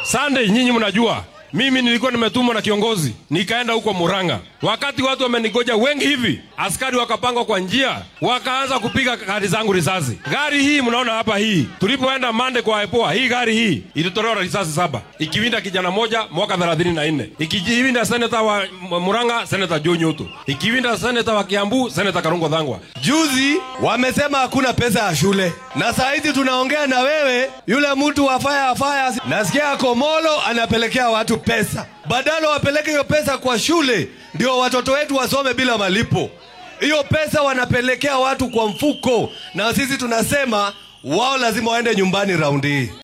Sunday, nyinyi mnajua mimi nilikuwa nimetumwa na kiongozi nikaenda huko Murang'a. Wakati watu wamenigoja wengi hivi, askari wakapangwa kwa njia, wakaanza kupiga gari zangu risasi. Gari hii mnaona hapa, hii tulipoenda Mande kwa Epoa, hii gari hii ilitolewa risasi saba, ikiwinda kijana moja mwaka 34 ikiwinda seneta wa Murang'a, seneta Joe Nyoto, ikiwinda seneta wa Kiambu, seneta Karungo Dhangwa. Juzi wamesema hakuna pesa ya shule, na saa hizi tunaongea na wewe, yule mtu wa fire fire, nasikia Komolo anapelekea watu pesa, badala wapeleke hiyo pesa kwa shule, ndio watoto wetu wasome bila malipo. Hiyo pesa wanapelekea watu kwa mfuko, na sisi tunasema wao lazima waende nyumbani raundi hii.